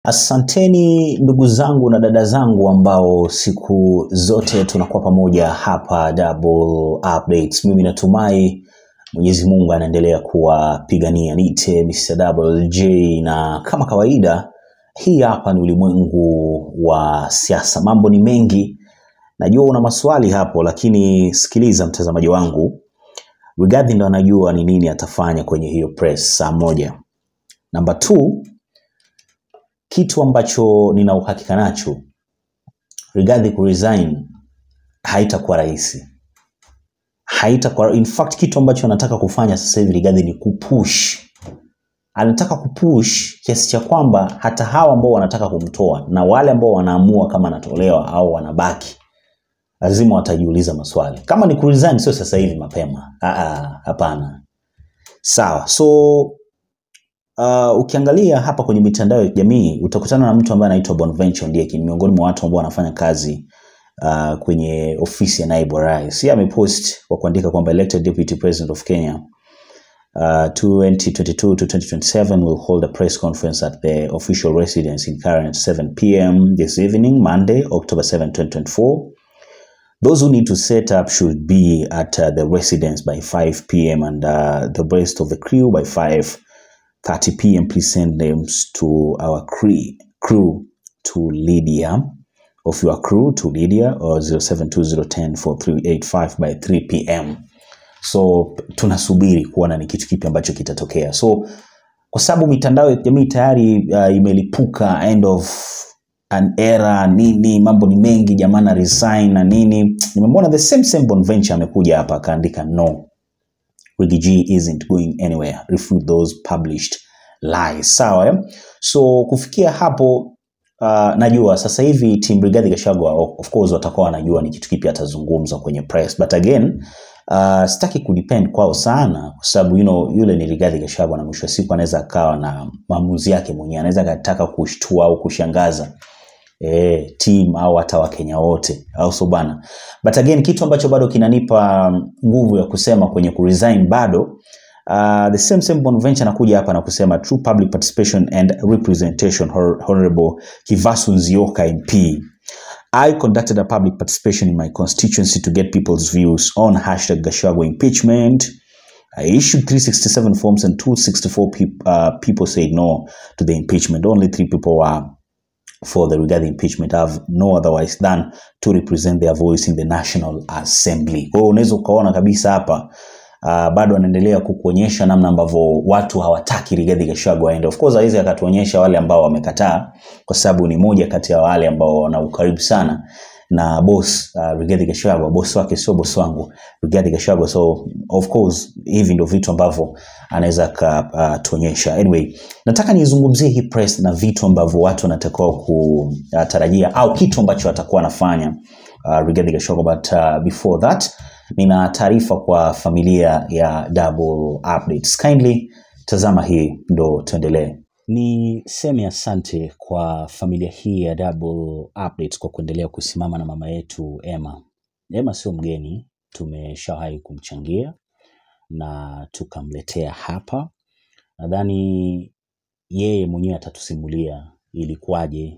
Asanteni ndugu zangu na dada zangu ambao siku zote tunakuwa pamoja hapa Double Updates. Mimi natumai Mwenyezi Mungu anaendelea kuwapigania. Niite Mr. Double J, na kama kawaida, hii hapa ni ulimwengu wa siasa. Mambo ni mengi, najua una maswali hapo, lakini sikiliza mtazamaji wangu, Rigathi ndo anajua ni nini atafanya kwenye hiyo press saa moja. Namba two, kitu ambacho nina uhakika nacho, Rigathi kuresign haitakuwa rahisi, haitakuwa in fact, kitu ambacho anataka kufanya sasa hivi Rigathi ni kupush, anataka kupush kiasi cha kwamba hata hawa ambao wanataka kumtoa na wale ambao wanaamua kama anatolewa au wanabaki, lazima watajiuliza maswali. Kama ni kuresign, sio sasa hivi mapema, ah, hapana. Sawa, so Uh, ukiangalia hapa kwenye mitandao ya kijamii utakutana na mtu ambaye anaitwa Bonventure Ndieki, ni miongoni mwa watu ambao wanafanya kazi uh, kwenye ofisi ya naibu wa rais. Yeye amepost kwa kuandika kwamba elected deputy president of Kenya uh, 2022 to 2027 will hold a press conference at the official residence in Karen at 7 p.m. this evening, Monday, October 7, 2024. Those who need to set up should be at uh, the residence by 5 p.m. and uh, the rest of the crew by 5 30 p.m. Please send names to our crew, crew to Lydia of your crew to Lydia or 0720104385 by 3 p.m. So tunasubiri kuona ni kitu kipi ambacho kitatokea. So kwa sababu mitandao ya kijamii tayari uh, imelipuka end of an era nini, mambo ni mengi, jamaa na resign na nini. Nimemwona the same same Bonventure amekuja hapa akaandika no Riggy G isn't going anywhere. Refute those published lies. Sawa eh? So kufikia hapo uh, najua sasa hivi team Rigathi Gachagua of course watakuwa wanajua ni kitu kipi atazungumza kwenye press but again uh, sitaki kudepend kwao sana kwa sababu you know, yule ni Rigathi Gachagua na mwisho wa siku anaweza akawa na maamuzi yake mwenyewe, anaweza akataka kushtua au kushangaza eh, team au hata Wakenya wote au so bana. But again kitu ambacho bado kinanipa nguvu ya kusema kwenye kuresign bado uh, the same same Bonventure anakuja hapa na kusema true public participation and representation Hon- honorable Kivasu Nzioka MP I conducted a public participation in my constituency to get people's views on hashtag Gachagua impeachment. I issued 367 forms and 264 peop- uh, people said no to the impeachment. Only three people were for the Rigathi impeachment have no otherwise than to represent their voice in the National Assembly. Kwa hiyo unaweza ukaona kabisa hapa uh, bado anaendelea kukuonyesha namna ambavyo watu hawataki Rigathi Gachagua aende. Of course hawezi akatuonyesha wale ambao wamekataa, kwa sababu ni moja kati ya wale ambao wana ukaribu sana na boss uh, Rigathi Gachagua. Boss wake sio boss wangu Rigathi Gachagua, so of course hivi ndio vitu ambavyo anaweza akatuonyesha. Anyway, nataka nizungumzie hii press na vitu ambavyo watu wanatakiwa kutarajia au kitu ambacho atakuwa anafanya uh, Rigathi Gachagua, but uh, before that nina taarifa kwa familia ya Double Updates. Kindly tazama hii ndo tuendelee. Niseme asante kwa familia hii ya Double Updates kwa kuendelea kusimama na mama yetu Emma. Emma sio mgeni, tumeshawahi kumchangia na tukamletea hapa. Nadhani yeye mwenyewe atatusimulia ilikuwaje,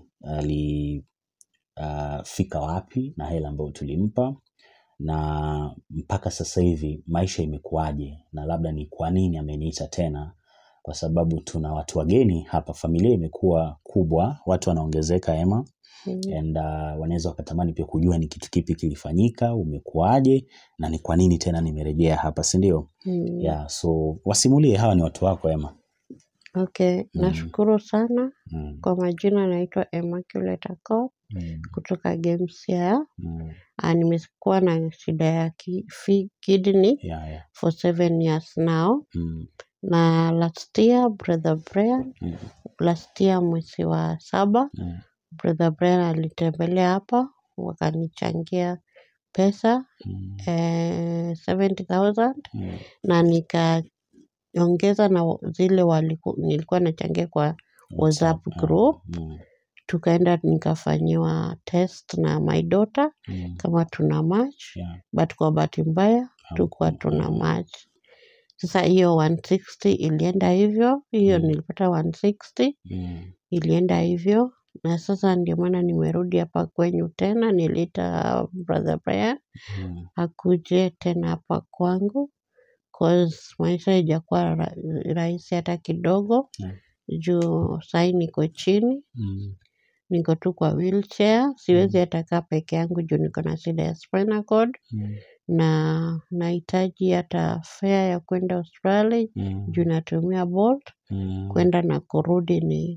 alifika wapi na hela ambayo tulimpa na mpaka sasa hivi maisha imekuwaje, na labda ni kwa nini ameniita tena, kwa sababu tuna watu wageni hapa. Familia imekuwa kubwa, watu wanaongezeka Emma, Mm. and uh, wanaweza wakatamani pia kujua ni kitu kipi kilifanyika, umekuwaje na ni kwa nini tena nimerejea hapa, si ndio? Mm. Yeah, so wasimulie, hawa ni watu wako Emma. Okay, Mm. nashukuru sana. Mm, Kwa majina naitwa Immaculate Akot mm, kutoka Gemsia. mm. Ah, nimekuwa na shida ya ki, fi, kidney Yeah, yeah. for seven years now, Mm, na last year brother Brian, mm, last year mwezi wa saba mm, brother Brian alitembelea hapa wakanichangia pesa mm, eh, 70,000 mm, na nikaongeza na zile waliku, nilikuwa nachangia kwa WhatsApp ah, group mm, tukaenda nikafanyiwa test na my daughter mm, kama tuna match yeah, but kwa bahati mbaya tukuwa hamku- tuna ah, match Sasa hiyo 160 ilienda hivyo, hiyo Mm. nilipata 160 Mm. ilienda hivyo, na sasa ndio maana nimerudi hapa kwenyu tena. Niliita brother Brian Mm. akuje tena hapa kwangu cause maisha haijakuwa ra rahisi hata kidogo Yeah. juu sahi niko chini, Mm. niko tu kwa wheelchair, siwezi hata kaa peke yangu juu niko na shida ya spinal cord Mm. na nahitaji hata fare ya kwenda Australia Mm. juu natumia Bolt, Mm. kwenda na kurudi ni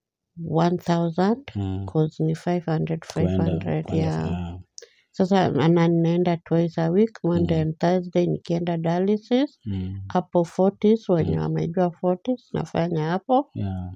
1000 Mm. cause ni 500 Kwenda 500 kwenda yeah. yeah. Sasa na ninaenda twice a week, Monday Mm. and Thursday nikienda dialysis Mm. hapo Fortis, wenye Mm. wamejua Fortis nafanya hapo Yeah.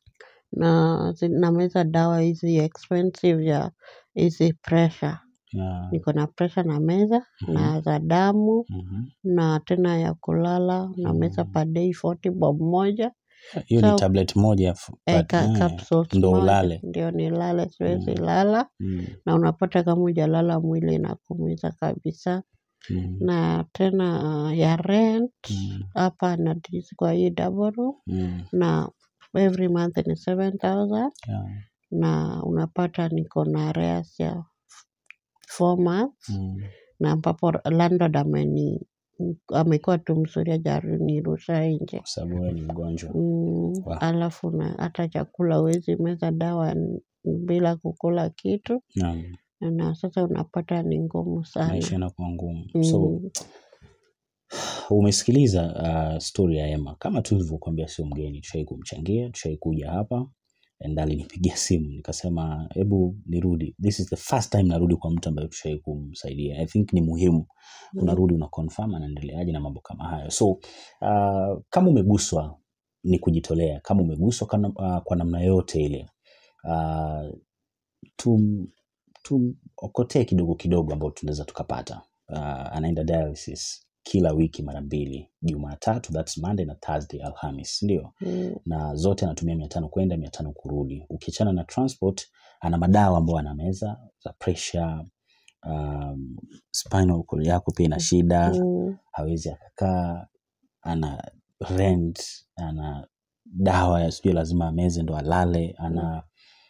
na zi- nameza dawa hizi expensive ya hizi pressure. Yeah. Niko na pressure na meza Mhm. na za damu Mhm. na tena ya kulala na meza Mm. per day 40 bob moja Hiyo ni so tablet moja f- eh, but, ka, eh, capsules ndo moja ulale. ndio nilale, siwezi Mm. lala, Mm. na unapata kama hujalala mwili inakuumiza kabisa. Mm. Na tena uh, ya rent Mm. hapa nadishi kwa hii double room Mm. na every month ni 7000 Yeah. na unapata niko na arrears ya four months Mm. na ambapo landlord ameni amekuwa tu mzuri hajanirusha nje. Kwa sababu wewe ni mgonjwa. Mm, Wow. alafu na hata chakula huwezi meza dawa n- bila kukula kitu Naam. na sasa unapata ni ngumu Maisha sana. yanakuwa ngumu. So Mm, umesikiliza uh, story ya Emma. Kama tulivyokuambia, sio mgeni, tushai kumchangia, tushai kuja hapa and alinipigia simu nikasema, hebu nirudi. This is the first time narudi kwa mtu ambaye tushai kumsaidia. I think ni muhimu mm, unarudi una confirm anaendeleaje na mambo kama hayo. So uh, kama umeguswa ni kujitolea, kama umeguswa kana, uh, kwa namna yote ile uh, tum tumokotee kidogo kidogo ambao tunaweza tukapata. Uh, anaenda dialysis kila wiki mara mbili, Jumatatu, that's Monday na Thursday, Alhamis, ndio mm, na zote anatumia mia tano kwenda mia tano kurudi. Ukiachana na transport, ana madawa ambayo anameza za pressure, um, spinal cord yako pia ina shida, mm, hawezi akakaa, ana rent, ana dawa ya sijui lazima ameze ndo alale, mm, ana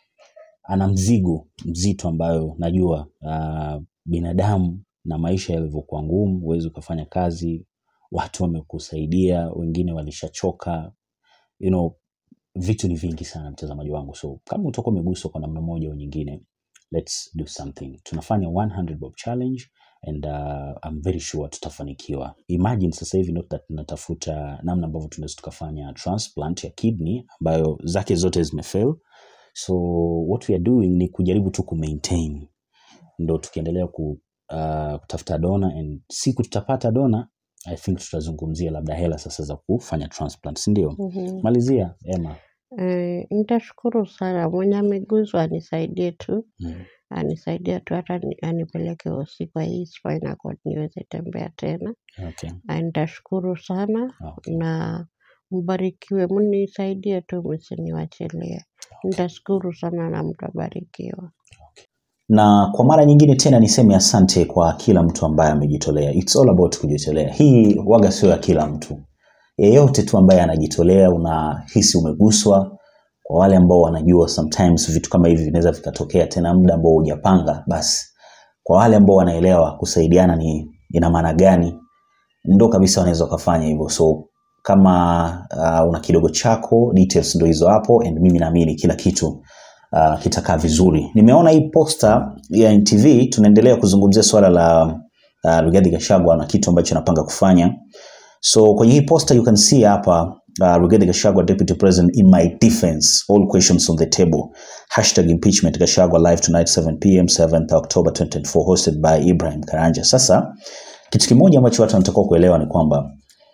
ana mzigo mzito ambayo najua uh, binadamu na maisha yalivyokuwa ngumu, huwezi ukafanya kazi, watu wamekusaidia, wengine walishachoka, you know, vitu ni vingi sana mtazamaji wangu, so kama utakuwa umeguswa kwa namna moja au nyingine, let's do something. Tunafanya 100 bob challenge and uh, I'm very sure tutafanikiwa. Imagine sasa hivi ndio tuta- tunatafuta namna ambavyo tunaweza tukafanya transplant ya kidney ambayo zake zote zimefail so what we are doing ni kujaribu tu kumaintain ndo tukiendelea ku, uh, kutafuta dona and siku tutapata dona i think tutazungumzia labda hela sasa za kufanya transplant si ndio mhm. malizia ema Eh, nitashukuru sana mwenye ameguzwa anisaidie tu mm. anisaidie tu hata ni- anipeleke hosi kwa hii spinal cord niweze tembea tena. okay. Ah, Nitashukuru sana Okay. na mbarikiwe, mnisaidie tu msiniwachilie. Nitashukuru sana na mtabarikiwa. na kwa mara nyingine tena niseme asante kwa kila mtu ambaye amejitolea It's all about kujitolea hii waga sio ya kila mtu yeyote tu ambaye anajitolea unahisi umeguswa kwa wale ambao wanajua sometimes vitu kama hivi vinaweza vikatokea tena muda ambao hujapanga basi kwa wale ambao wanaelewa kusaidiana ni ina maana gani ndo kabisa wanaweza wakafanya hivyo so kama uh, una kidogo chako details ndo hizo hapo and mimi naamini kila kitu uh, kitakaa vizuri nimeona hii posta ya ntv tunaendelea kuzungumzia swala la uh, rigathi gashagwa na kitu ambacho anapanga kufanya so kwenye hii posta you can see hapa uh, rigathi gashagwa deputy president in my defense all questions on the table hashtag impeachment gashagwa live tonight 7 pm 7th october 2024 hosted by ibrahim karanja sasa kitu kimoja ambacho watu wanatakiwa kuelewa ni kwamba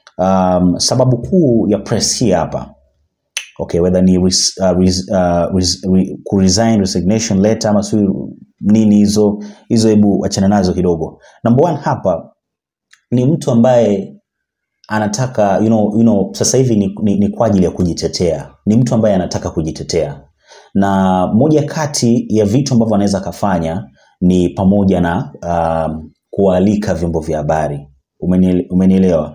um, sababu kuu ya press hii hapa okay whether ni res, uh, res, uh, res, re, kuresign resignation letter ama sijui nini hizo hizo hebu achana nazo kidogo number one hapa ni mtu ambaye anataka you know, you know, sasa hivi ni, ni, ni kwa ajili ya kujitetea ni mtu ambaye anataka kujitetea na moja kati ya vitu ambavyo anaweza akafanya ni pamoja na um, kualika vyombo vya habari Umeniele- umenielewa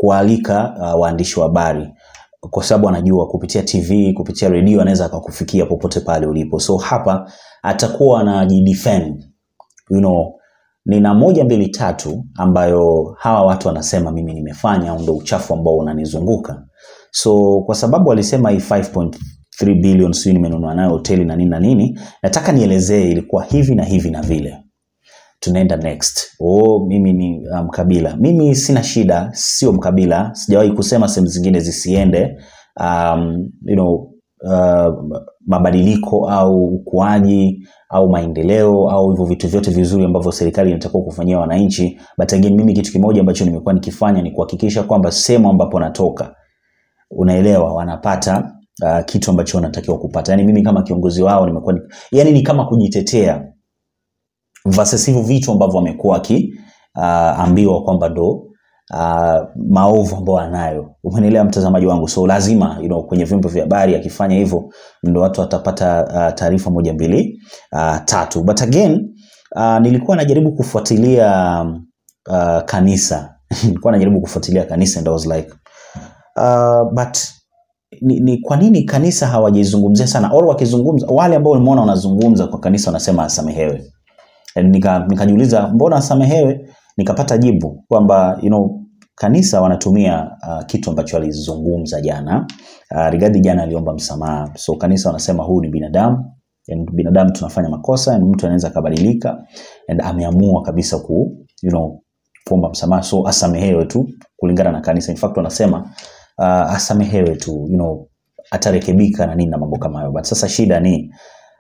kualika uh, waandishi wa habari kwa sababu anajua kupitia TV, kupitia redio anaweza akakufikia popote pale ulipo. So hapa atakuwa anajidefend. You know, nina moja mbili tatu ambayo hawa watu wanasema mimi nimefanya au ndo uchafu ambao unanizunguka. So kwa sababu alisema hii 5.3 billion sijui nimenunua nayo hoteli na nini na nini, nataka nielezee ilikuwa hivi na hivi na vile tunaenda next. Oh, mimi ni uh, mkabila. Mimi sina shida, sio mkabila. Sijawahi kusema sehemu zingine zisiende um, you know, uh, mabadiliko au ukuaji au maendeleo au hivyo vitu vyote vizuri ambavyo serikali inatakiwa kufanyia wananchi. But again, mimi kitu kimoja ambacho nimekuwa nikifanya ni kuhakikisha kwamba sehemu ambapo natoka, unaelewa, wanapata uh, kitu ambacho wanatakiwa kupata. Yani mimi kama kiongozi wao nimekuwa ni, yani ni kama kujitetea versus hivyo vitu ambavyo wamekuwa wakiambiwa uh, kwamba ndo uh, maovu ambayo anayo. Umenielewa mtazamaji wangu? So lazima you know, kwenye vyombo vya habari akifanya hivyo ndo watu watapata uh, taarifa moja mbili uh, tatu. But again uh, nilikuwa najaribu kufuatilia uh, kanisa nilikuwa najaribu kufuatilia kanisa and I was like uh, but ni, ni kwa nini kanisa hawajizungumzia sana au wakizungumza wale ambao nimeona wanazungumza kwa kanisa wanasema asamehewe nika nikajiuliza mbona asamehewe nikapata jibu kwamba you know, kanisa wanatumia uh, kitu ambacho alizungumza jana uh, Rigathi jana aliomba msamaha so kanisa wanasema huu ni binadamu and binadamu tunafanya makosa and mtu anaweza akabadilika and ameamua kabisa ku you know, kuomba msamaha so asamehewe tu kulingana na kanisa in fact wanasema uh, asamehewe tu you know, atarekebika na nini na mambo kama hayo but sasa shida ni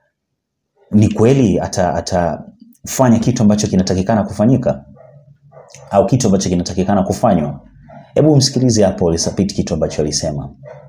ni kweli ata, atafanya kitu ambacho kinatakikana kufanyika au kitu ambacho kinatakikana kufanywa hebu msikilize hapo Lisapit kitu ambacho alisema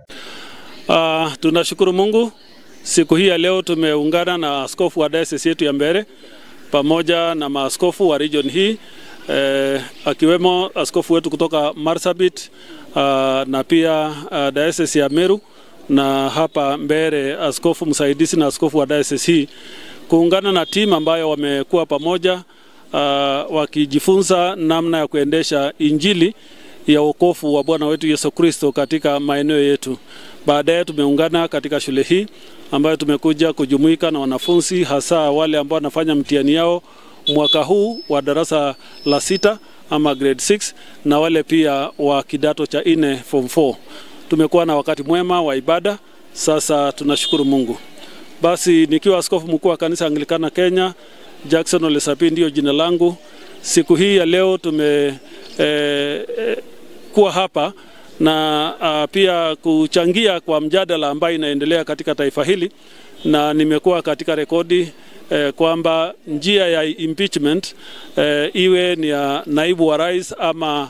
Uh, tunashukuru Mungu siku hii ya leo tumeungana na askofu wa diocese yetu ya Mbeere pamoja na maaskofu wa region hii eh, akiwemo askofu wetu kutoka Marsabit uh, na pia uh, diocese ya Meru na hapa Mbeere askofu msaidizi na askofu wa diocese hii kuungana na timu ambayo wamekuwa pamoja uh, wakijifunza namna ya kuendesha injili ya wokovu wa Bwana wetu Yesu Kristo katika maeneo yetu. Baadaye tumeungana katika shule hii ambayo tumekuja kujumuika na wanafunzi hasa wale ambao wanafanya mtihani yao mwaka huu wa darasa la sita ama grade 6 na wale pia wa kidato cha nne form 4. Tumekuwa na wakati mwema wa ibada, sasa tunashukuru Mungu. Basi nikiwa askofu mkuu wa kanisa Anglikana Kenya, Jackson Ole Sapit ndiyo jina langu. Siku hii ya leo tume eh, eh, kuwa hapa na uh, pia kuchangia kwa mjadala ambayo inaendelea katika taifa hili, na nimekuwa katika rekodi eh, kwamba njia ya impeachment eh, iwe ni ya naibu wa rais ama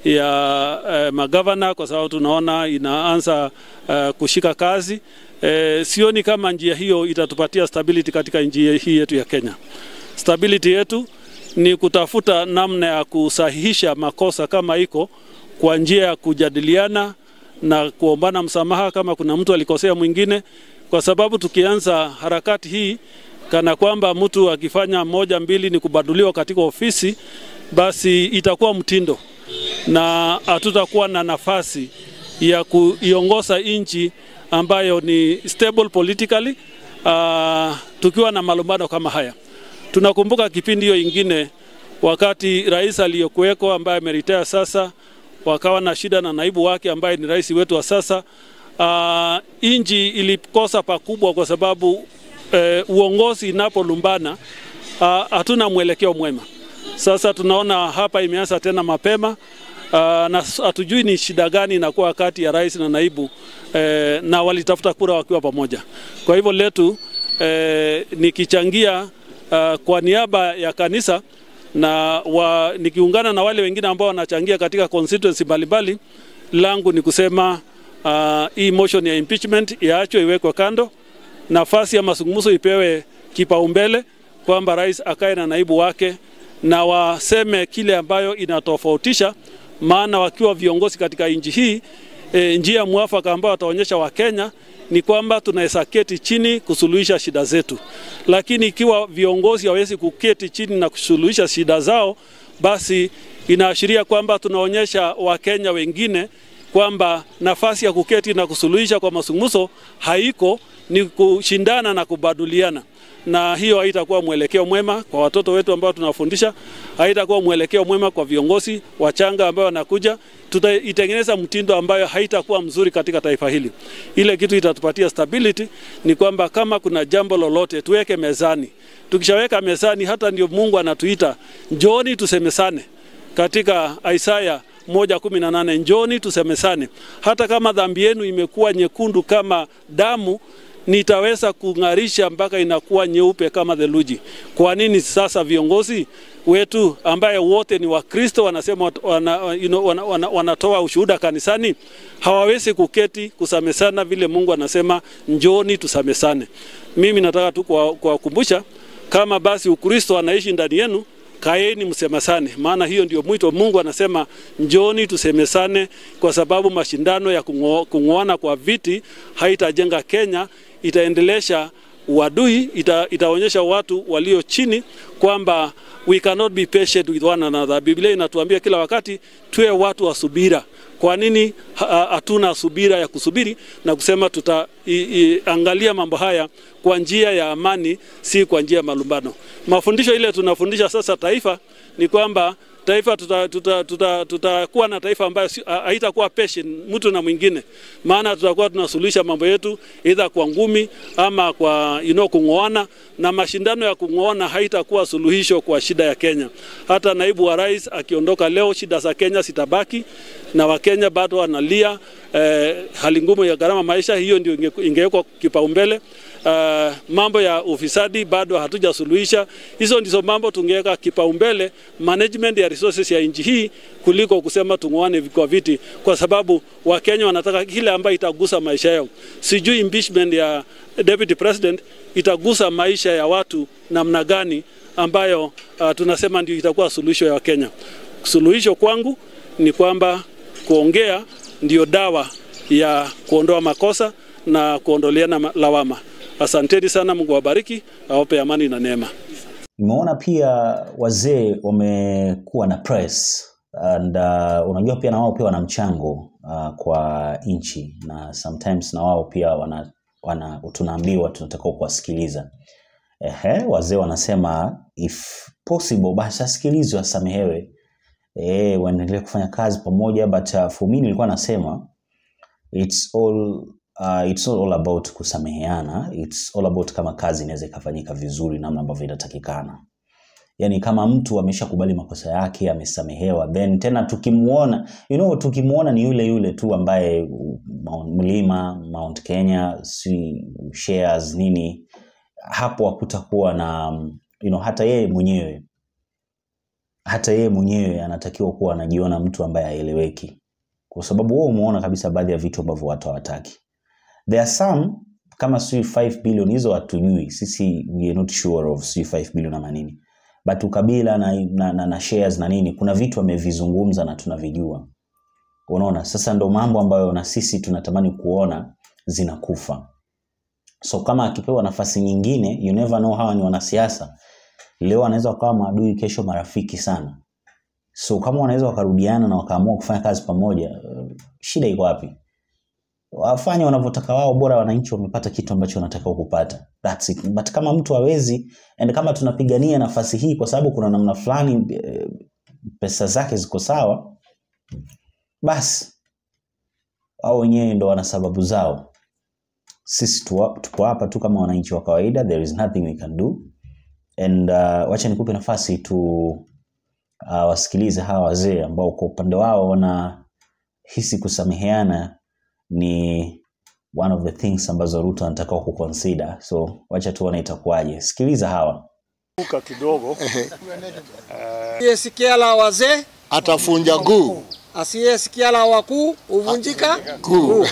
ya eh, magavana, kwa sababu tunaona inaanza eh, kushika kazi eh, sioni kama njia hiyo itatupatia stability katika nchi hii yetu ya Kenya. Stability yetu ni kutafuta namna ya kusahihisha makosa kama iko kwa njia ya kujadiliana na kuombana msamaha kama kuna mtu alikosea mwingine, kwa sababu tukianza harakati hii kana kwamba mtu akifanya moja mbili ni kubaduliwa katika ofisi, basi itakuwa mtindo na hatutakuwa na nafasi ya kuiongoza nchi ambayo ni stable politically, uh, tukiwa na malumbano kama haya. Tunakumbuka kipindi hiyo ingine wakati rais aliyokuweko ambaye ameritaya sasa wakawa na shida na naibu wake ambaye ni rais wetu wa sasa. Uh, inji ilikosa pakubwa kwa sababu uh, uongozi inapolumbana hatuna uh, mwelekeo mwema. Sasa tunaona hapa imeanza tena mapema uh, na hatujui ni shida gani inakuwa kati ya rais na naibu uh, na walitafuta kura wakiwa pamoja. Kwa hivyo letu uh, nikichangia uh, kwa niaba ya kanisa na wa, nikiungana na wale wengine ambao wanachangia katika constituency mbalimbali, langu ni kusema uh, hii motion ya impeachment iachwe, iwekwe kando, nafasi ya mazungumzo ipewe kipaumbele, kwamba rais akae na naibu wake na waseme kile ambayo inatofautisha, maana wakiwa viongozi katika nchi hii e, njia mwafaka ambayo wataonyesha Wakenya ni kwamba tunaweza keti chini kusuluhisha shida zetu, lakini ikiwa viongozi hawezi kuketi chini na kusuluhisha shida zao, basi inaashiria kwamba tunaonyesha Wakenya wengine kwamba nafasi ya kuketi na kusuluhisha kwa mazungumzo haiko, ni kushindana na kubaduliana na hiyo haitakuwa mwelekeo mwema kwa watoto wetu ambao tunawafundisha, haitakuwa mwelekeo mwema kwa viongozi wachanga ambao wanakuja. Tutaitengeneza mtindo ambayo haitakuwa mzuri katika taifa hili. Ile kitu itatupatia stability ni kwamba kama kuna jambo lolote tuweke mezani. Tukishaweka mezani, hata ndio Mungu anatuita njooni tusemesane katika Isaya moja kumi na nane njoni tusemesane, hata kama dhambi yenu imekuwa nyekundu kama damu nitaweza kung'arisha mpaka inakuwa nyeupe kama theluji. Kwa nini sasa viongozi wetu ambaye wote ni Wakristo wanasema wana, you know, wana, wana, wanatoa ushuhuda kanisani hawawezi kuketi kusamesana vile Mungu anasema njoni tusamesane? Mimi nataka tu kuwakumbusha kama basi Ukristo anaishi ndani yenu kaeni msemesane, maana hiyo ndio mwito. Mungu anasema njoni tusemesane, kwa sababu mashindano ya kung'oana kwa viti haitajenga Kenya, itaendelesha uadui, ita, itaonyesha watu walio chini kwamba we cannot be patient with one another. Biblia inatuambia kila wakati tuwe watu wa subira. Kwa nini hatuna subira ya kusubiri na kusema tutaangalia mambo haya kwa njia ya amani, si kwa njia ya malumbano? Mafundisho ile tunafundisha sasa taifa ni kwamba taifa tutakuwa tuta, tuta, tuta, tuta na taifa ambayo haitakuwa patient mtu na mwingine, maana tutakuwa tunasuluhisha mambo yetu either kwa ngumi ama kwa you know, kung'oana, na mashindano ya kung'oana haitakuwa suluhisho kwa shida ya Kenya. Hata naibu wa rais akiondoka leo, shida za Kenya sitabaki na Wakenya bado wanalia eh, hali ngumu ya gharama maisha, hiyo ndio ingewekwa kipaumbele. Uh, mambo ya ufisadi bado hatujasuluhisha. Hizo ndizo mambo tungeweka kipaumbele, management ya resources ya nchi hii, kuliko kusema tung'oane kwa viti, kwa sababu Wakenya wanataka kile ambayo itagusa maisha yao. Sijui impeachment ya deputy president itagusa maisha ya watu namna gani, ambayo uh, tunasema ndio itakuwa suluhisho ya Wakenya. Suluhisho kwangu ni kwamba kuongea ndio dawa ya kuondoa makosa na kuondoleana lawama. Asanteni sana, Mungu awabariki, awape amani na neema. Nimeona pia wazee wamekuwa na press and uh, unajua pia na wao pia wana mchango uh, kwa nchi na sometimes na wao pia wana, wana tunaambiwa tunatakiwa kuwasikiliza. Ehe, wazee wanasema if possible basi asikilizwe asamehewe, eh, waendelee kufanya kazi pamoja, but uh, for me nilikuwa nasema it's all uh, it's not all about kusameheana, it's all about kama kazi inaweza ikafanyika vizuri namna ambavyo inatakikana. Yani kama mtu ameshakubali makosa yake, amesamehewa, then tena tukimuona, you know, tukimuona ni yule yule tu ambaye Mount Mlima, Mount Kenya, si shares nini, hapo hakutakuwa na you know, hata yeye mwenyewe hata yeye mwenyewe anatakiwa kuwa anajiona mtu ambaye haeleweki, kwa sababu wewe umeona kabisa baadhi ya vitu ambavyo watu hawataki. There are some kama sijui 5 billion hizo hatujui sisi, we are not sure of sijui 5 billion ama nini, but ukabila na, na, na, na shares na nini, kuna vitu amevizungumza na tunavijua. Unaona, sasa ndo mambo ambayo na sisi tunatamani kuona zinakufa. So kama akipewa nafasi nyingine, you never know, hawa ni wanasiasa leo wanaweza wakawa maadui, kesho marafiki sana. So kama wanaweza wakarudiana na wakaamua kufanya kazi pamoja, uh, shida iko wapi? Wafanye wanavyotaka wao, bora wananchi wamepata kitu ambacho wanatakiwa kupata. That's it. But kama mtu hawezi, and kama tunapigania nafasi hii kwa sababu kuna namna fulani eh, pesa zake ziko sawa, basi wao wenyewe ndo wana sababu zao. Sisi tuwa- tupo hapa tu kama wananchi wa kawaida, there is nothing we can do and uh, wacha nikupe nafasi tu uh, wasikilize hawa wazee ambao kwa upande wao wanahisi kusameheana ni one of the things ambazo Ruto anataka kuconsider. So wacha tuone itakuwaje. Sikiliza hawa. Kuka kidogo Asiyesikia la wazee, atafunja guu asiyesikia la wakuu huvunjika guu.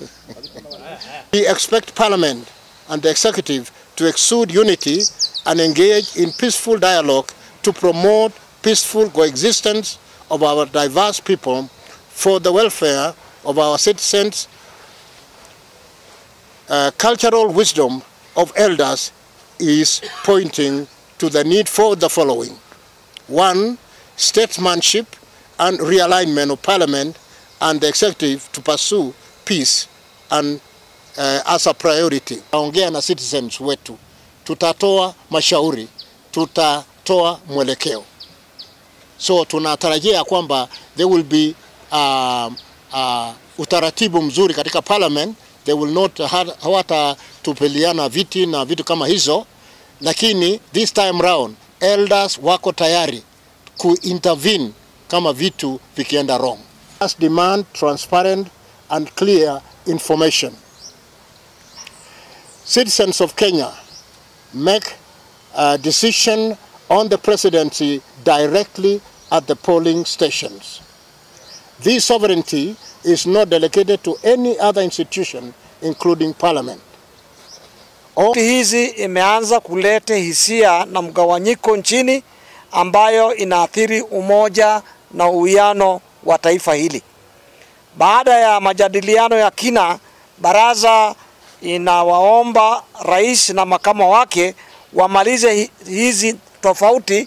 We expect Parliament and the Executive to exude unity and engage in peaceful dialogue to promote peaceful coexistence of our diverse people for the welfare of our citizens. Uh, cultural wisdom of elders is pointing to the need for the following. One, statesmanship and realignment of parliament and the executive to pursue peace and uh, as a priority. Taongea na citizens wetu, tutatoa mashauri, tutatoa mwelekeo. So tunatarajia kwamba there will be uh, uh, utaratibu mzuri katika parliament. They will not ha- hawatatupeliana viti na vitu kama hizo, lakini this time round elders wako tayari kuintervene kama vitu vikienda wrong. Us demand transparent and clear information. Citizens of Kenya make a decision on the presidency directly at the polling stations. This sovereignty is not delegated to any other institution including parliament. Nchi hizi imeanza kuleta hisia na mgawanyiko nchini ambayo inaathiri umoja na uwiano wa taifa hili. Baada ya majadiliano ya kina, baraza inawaomba rais na makamo wake wamalize hi- hizi tofauti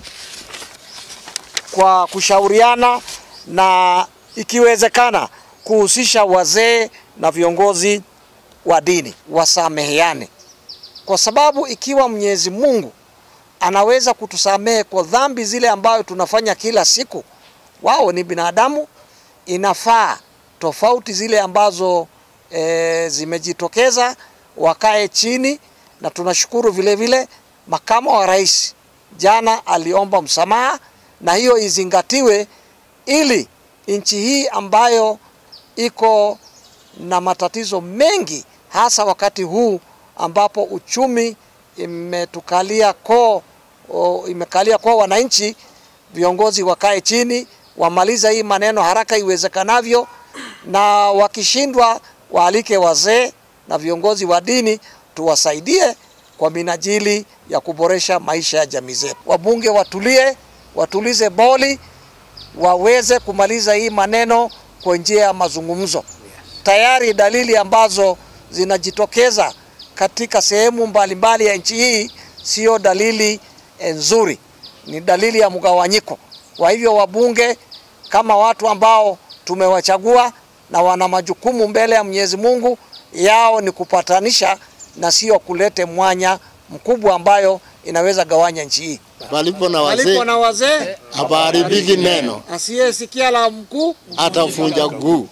kwa kushauriana na ikiwezekana kuhusisha wazee na viongozi wa dini wasameheane, kwa sababu ikiwa Mwenyezi Mungu anaweza kutusamehe kwa dhambi zile ambayo tunafanya kila siku, wao ni binadamu, inafaa tofauti zile ambazo e, zimejitokeza wakae chini, na tunashukuru vile vile makamo wa rais jana aliomba msamaha, na hiyo izingatiwe ili nchi hii ambayo iko na matatizo mengi hasa wakati huu ambapo uchumi imetukalia koo o, imekalia koo wananchi, viongozi wakae chini wamaliza hii maneno haraka iwezekanavyo, na wakishindwa waalike wazee na viongozi wa dini tuwasaidie kwa minajili ya kuboresha maisha ya jamii zetu. Wabunge watulie, watulize boli, waweze kumaliza hii maneno kwa njia ya mazungumzo. Tayari dalili ambazo zinajitokeza katika sehemu mbalimbali ya nchi hii sio dalili eh, nzuri, ni dalili ya mgawanyiko. Kwa hivyo wabunge kama watu ambao tumewachagua na wana majukumu mbele ya Mwenyezi Mungu, yao ni kupatanisha na sio kulete mwanya mkubwa ambayo inaweza gawanya nchi hii. Palipo na Walipo wazee na wazee, hapaharibiki neno, asiyesikia la mkuu atavunja guu.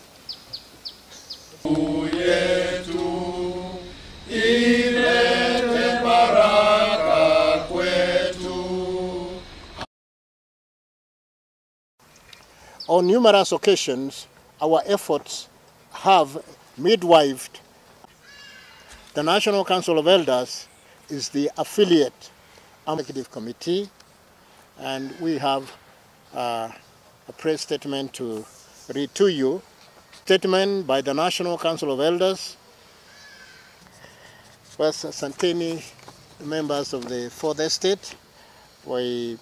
On numerous occasions, our efforts have midwifed. The National Council of Elders is the affiliate executive committee, and we have uh, a press statement to read to you. Statement by the National Council of Elders. First, Santini, members of the Fourth Estate, we